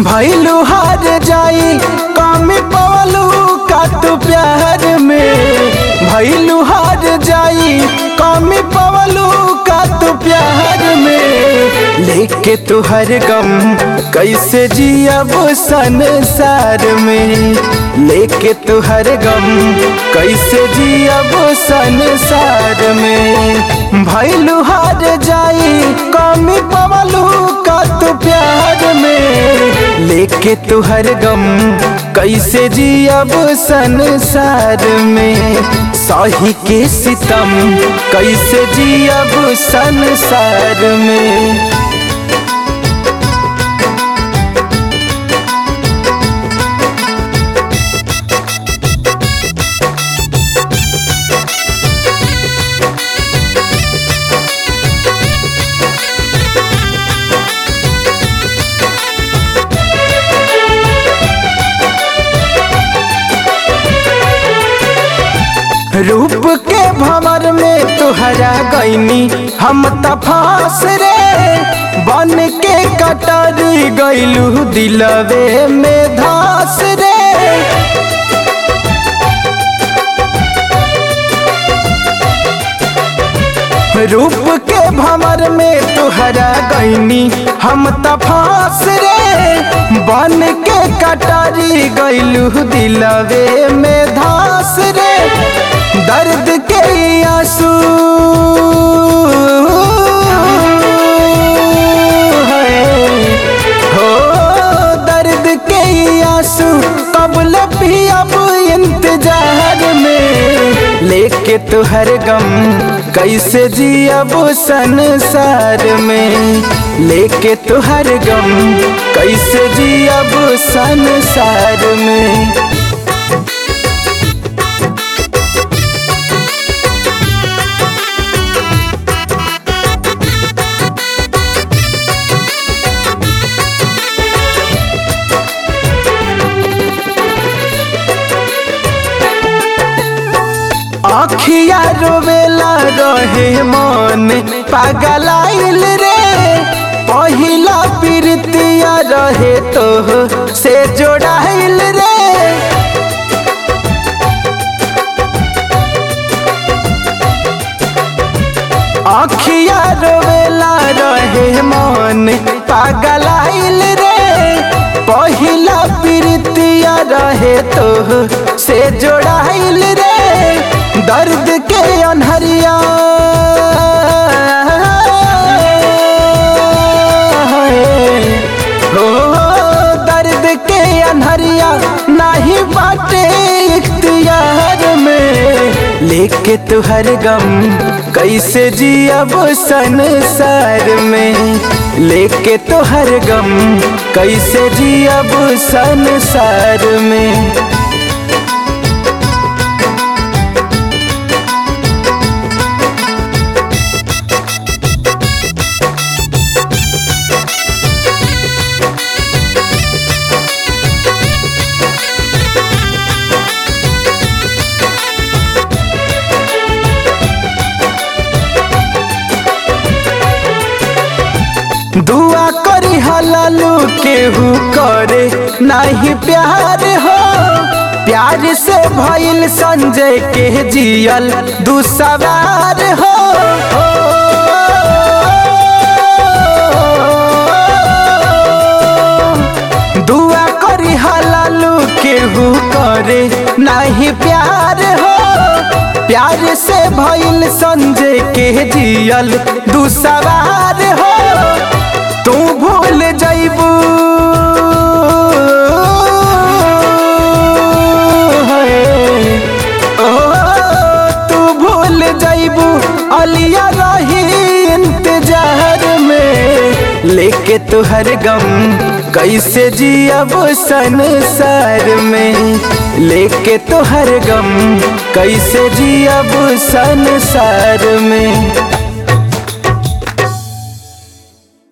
भैलू हार जाई कमी पवलू का तू प्यार में भैलू हार जाई कमी पवलू का तू प्यार में लेके तू हर गम कैसे जियब संसार में लेके तू हर गम कैसे जियब संसार में भैलू हार जाई कमी पवलू का तू प्यार में लेके तू हर गम कैसे जियब संसार में सही के सितम कैसे जियब संसार में रूप के भंवर में तुहरा गईनी हम तफास रे बन के कटर गईलू दिलवे में धास रे रूप के भंवर में तुहरा गईनी हम तफास रे बन के कटारी गईलू दिलवे में धास रे दर्द के आंसू हो दर्द के आंसू कबल भी अब इंतजार में लेके तो हर गम कैसे जियब संसार में लेके तो हर गम कैसे जियब संसार में अखिया रोवेला रहे मन पागलाइल रे पहिला प्रीतिया रहे तो से जोड़ाइल रे अखिया रोवेला रहे मन पागलाइल रे पहिला प्रीतिया रहे तो से जोड़ाइल रे दर्द के अनहरिया हो दर्द के अनहरिया नहीं बाटे इख्तियार में लेके तू हर गम कैसे जियब संसार में लेके तो हर गम कैसे जियब संसार में दुआ करी हलालू केहू करे नहीं प्यार हो प्यार से भइल संजय के जियल दुसवार हो दुआ करी हलालू केहू करे नहीं प्यार हो प्यार से भइल संजय के जियल दुसवार हो तू भूल जैबू ओ तू भूल जैबू अलिया रही इंतजार में लेके तू हर गम कैसे जियब संसार में लेके तो हर गम कैसे जियब संसार में